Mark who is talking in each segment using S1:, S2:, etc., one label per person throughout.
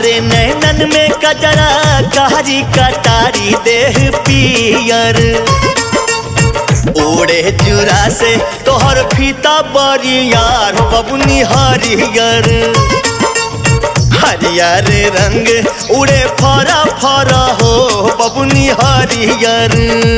S1: मारे नैनन में कजरा कारी कटारी देह पियर ओढ़े चूरा से तोहर फीता बरियार हो बबुनी हरियर हरियर रंग उड़े फरा फरा हो बबुनी हरियर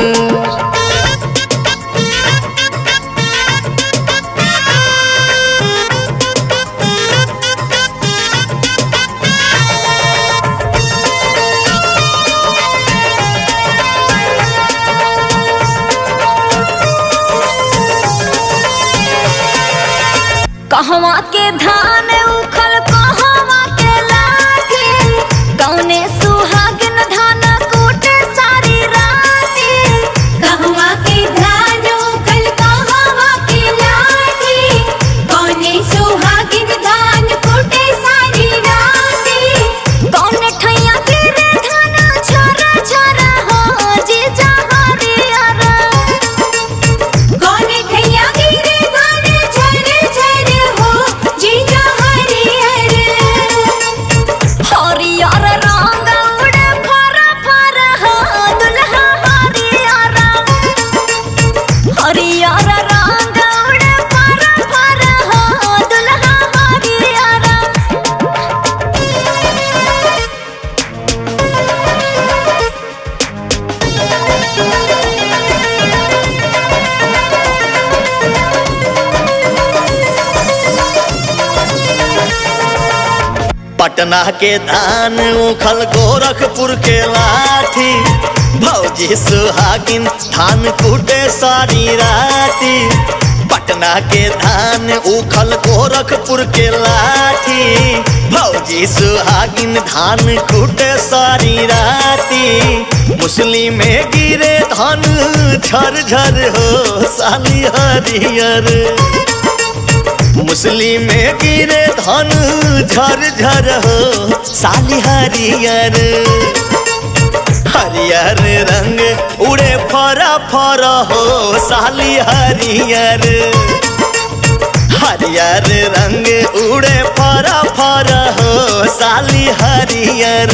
S2: कहवा के धान उखल कहवा के लाठी कौने सुहागिन धान कूटे सारी राती
S3: कहवा के धान उखल कहवा के लाठी कौने सुहागिन धान कुटे सारी राती
S2: कौने ठैया गिरे धान छोरा छोरा हो जी जहरियर
S3: कौने ठैया गिरे धान झर झर हो जीजा हरिहर
S2: हरियर रंग उड़े फर फर हो दुल्हा हरियर हरियर रंग उड़े फर फर हो दुल्हा हरियर
S1: पटना के धान उखल गोरखपुर के लाठी भौजी सुहागिन धान कूटे सारी राती पटना के धान उखल गोरखपुर के लाठी भौजी सुहागिन धान कूटे सारी राती मुस्लिम में गिरे धान झर झर हो साली हरियर मुस्लिम में गिरे धन झर झर हो साली हरियर हरियर रंग उड़े फरा फरा हो साली हरियर हरियर रंग उड़े फरा फरा हो साली हरियर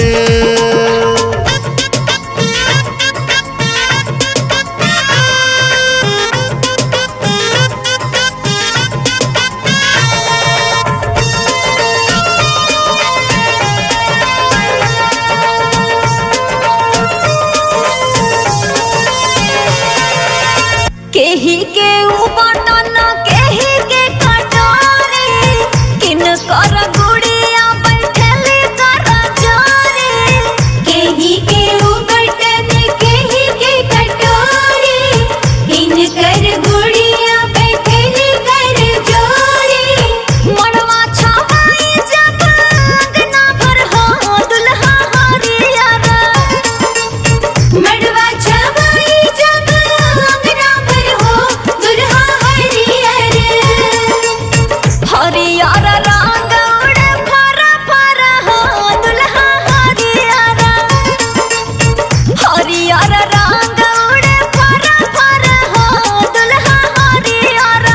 S2: केही के बटन केही के कटोरी किन कर गुड़िया बैठली कर जोरी
S3: केही के बटन केही के कटोरी इन कर गुड़िया बैठली कर जोरी
S2: मड़वा छवाई जब अंगना भर हो दुल्हा हरियर
S3: मड़वा छवाई जब अंगना पर हो दुल्हा हरिहर
S2: हरियर रंग उड़े फर फर हो दुल्हा हरियर हरियर रंग उड़े फर फर हो दुल्हा हरियर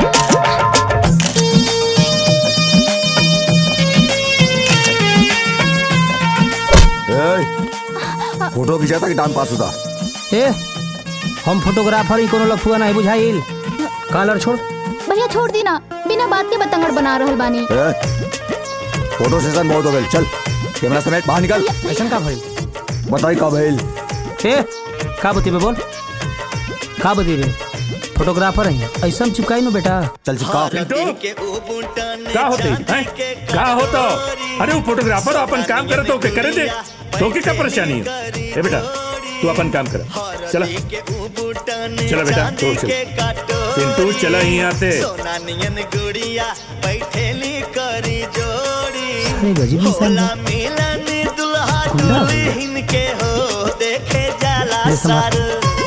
S4: ए, फोटो खिंचाता कि टाइम पास होता
S5: ए हम फोटोग्राफर ही कोनो लफुआ नहीं बुझाइल कॉलर छोड़
S6: भैया छोड़ दी ना बिना बात के बतंगड़ बना रहल बानी
S4: ए, फोटो सेशन बहुत हो गए चल कैमरा समेत बाहर निकल
S5: ऐसा का भइल
S4: बताई कब भइल
S5: ए का बती बे बोल का बती रे फोटोग्राफर है ऐसा चिपकाई नो बेटा
S4: चल चिपका
S7: का होते हैं का होता अरे वो फोटोग्राफर अपन काम करे तो के करे दे तो के क्या परेशानी है ए बेटा तू अपन काम कर चला चला बेटा तो चल पिंटू चला यहाँ से
S1: सोनानियन गुड़िया बैठेली करी जोड़ी
S5: अरे गजब इंसान
S1: होला
S5: है
S1: मिलन दुल्हा
S5: गुंडा हो गया।
S1: दुल्हन के हो देखे जाला
S5: ये समझ।
S1: सार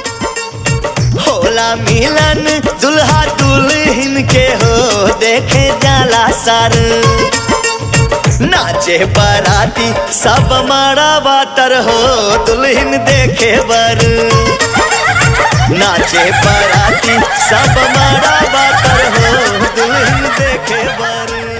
S1: होला मिलन दुल्हा दुल्हन के हो देखे जाला सार नाचे बाराती सब मारा बातर हो दुल्हन देखे बर नाचे बाराती सब मारा बातर हो दुल्हन देखे बर